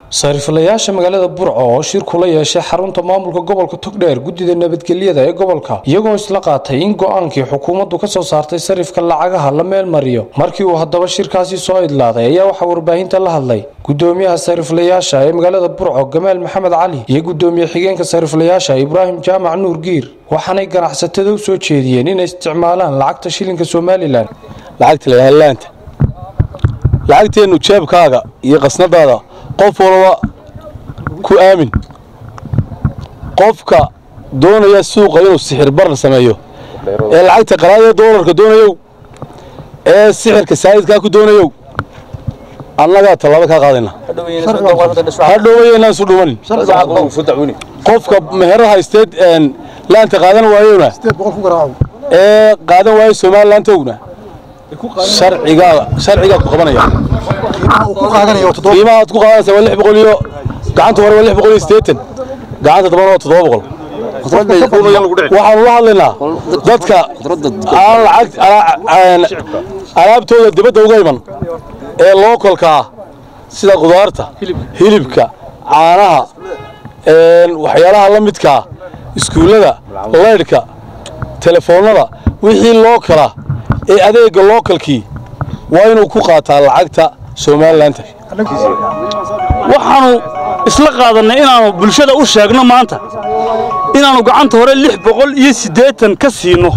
sariiflayaasha magaalada burco oo shir kula yeeshay xarunta maamulka gobolka togdheer guddida nabadgelyada ee gobolka iyagoo isla qaatay in go-aankii xukuumaddu ka soo saartay sarifka lacagaha la meel mariyo markii uu haddaba shirkaasi soo idlaaday ayaa waxaa warbaahinta la hadlay gudoomiyaha sariiflayaasha ee magaalada burco gamaal maxamed cali iyo gudoomiye xigeenka sariiflayaasha ibraahim jaamac nuur giir waxaanay ganacsatada u soo jeediyeen inay isticmaalaan lacagta shilinka somalilan lacagta layaalaanta lacagteennu jeebkaaga iyo qasnadaada qof walba ku aamin qofka doonaya suuqa inuu sixir barar sameeyo ee lacagta qalaadee doolarka doonayow ee sixirka saa'idkaa ku doonayow annagaa tallaabo kaa qaadayna hadhowayeynaan isu dhumanin qofka meherada haysteed laanta qaadan waayowna ee qaadan waayo somalilaantowna sharcigaa sharcigaa ku qabanaya qiimaha aad ku qaadanaysa waa lix boqol iyo gacanta hore waa lix boqol iyo siddeetan gacanta dambana waa toddoba boqol waxaanu la hadlaynaa dadka aan lacag alaabtooda dibadda uga iman ee lookolka ah sida qudaarta hilibka caanaha waxyaalaha la midkaa iskuullada laydhka telefoonnada wixii loo kala ee adeegga lookalkii waa inuu ku qaataa lacagta somalilanka waxaanu isla qaadannay inaannu bulshada u sheegno maanta inaannu gacanta hore lix boqol iyo siddeetan ka siino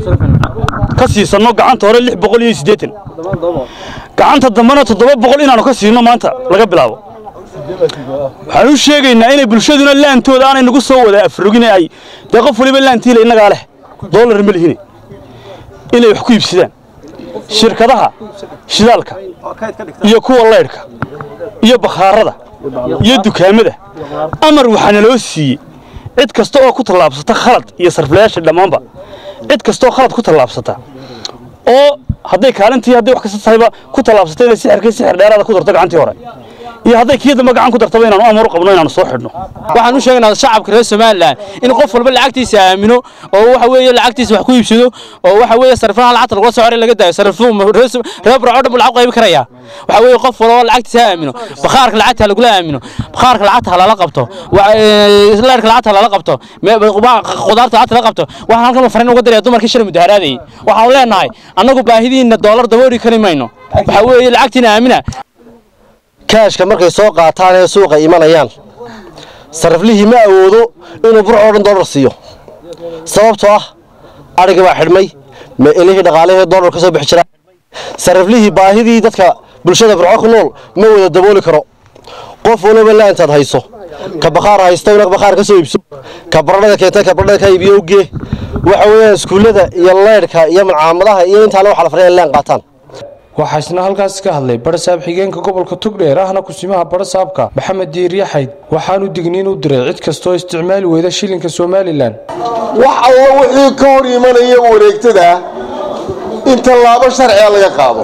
ka siisanno gacanta hore lix boqol iyo siddeetan gacanta dambena toddoba boqol inaannu ka siino maanta laga bilaabo waxaan u sheegaynaa inay bulshaduna laantooda aanay nagu soo wada afrogine ay dee qof waliba laantiila innagaa leh doolar ma lihine inay wax ku iibsadaan shirkadaha shidaalka iyo kuwa laydhka iyo bakhaarada iyo dukaamada amar waxaana loo siiyey cid kasta oo ku tallaabsata khalad iyo sarflayaasha dhammaanba cid kastaoo khalad ku tallaabsata oo hadday kaalintii hadday wax kasta tahayba ku tallaabsata inay sixirkii sixir dheeraada ku darto gacantii hore iyo hadday kii dambe gacan ku dartaba inaanu amar u qabno inaanu soo xidhno waxaan u sheegaynaa shacabka reer somalilan in qof walba lacagtiisa aamino oo waxa weeye lacagtiisa wax ku iibsado oo waxa weeye sariflaha lacagta lagula soo xoray laga daayo sarifluhu reer burco dhan buu lacag qaybi karaya waxa weeye qof walba lacagtiisa ha aamino bakhaarka lacagta ha lagula aamino bakhaarka lacagta ha lala qabto leerka lacagta ha lala qabto qudaarta lacagta lala qabto waxaan halkan fariin uga diraya dumarkii shalay mudaharaadayay waxaanu leenahay annagu baahidiinna doolar daboori kari mayno waxa weeye lacagtiina aamina kaashka markay soo qaataan ee suuqa imanayaan sariflihii ma awoodo inuu burco o dhan doolar siiyo sababtoo ah adhiga baa xidhmay meelihii dhaqaalihii doolar ka soo bixi jiraa sariflihii baahidii dadka bulshada burco ku nool ma wada dabooli karo qof waliba la intaad hayso ka bakhaar haystowna bakhaar ka soo iibso ka baradhada keenta ka baradhada ka iibiyo ugee waxa weeyaan iskuullada iyo leydhka iyo malcaamadaha iyo intaale waxa la faray in leen qaataan waxaa isna halkaas ka hadlay barasaab xigeenka gobolka togdheer ahna kusimaha barasaabka maxamed diiryaxayd waxaanu digniin u diray cid kastoo isticmaali weyda shilinka somalilan wax alla wixii ka hor imanaya wareegtada in tallaabo sharciga laga qaado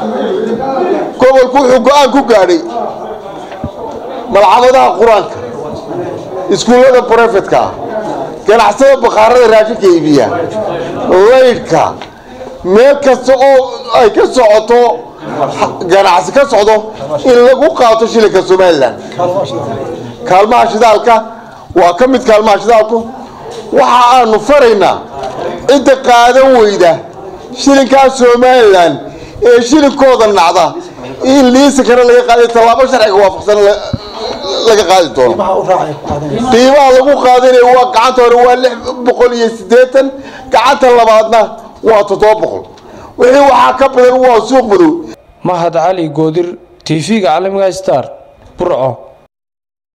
gobolku wuxuu go'aan ku gaadhay malcamadaha qur-aanka iskuullada brofetka ah ganacsada bakhaarada raashinka iibiya laydhka meel kasta oo ay ka socoto ganacsi ka socdo in lagu qaato shilinka somalilan kaalmaha shidaalka waa ka mid kaalmaha shidaalku waxa aanu faraynaa cidda qaadan weyda shilinkaa somalilan ee shilinkooda nacda in liisankana laga qaada tallaabo sharciga waafaqsan laga qaadi doono qiimaha lagu qaadanaya waa gacanta hore waa lix boqol iyo siddeetan gacanta labaadna waa toddoba boqol wixii waxaa ka badan waa suuq madow mahad cali goodir tv-ga caalamiga star burco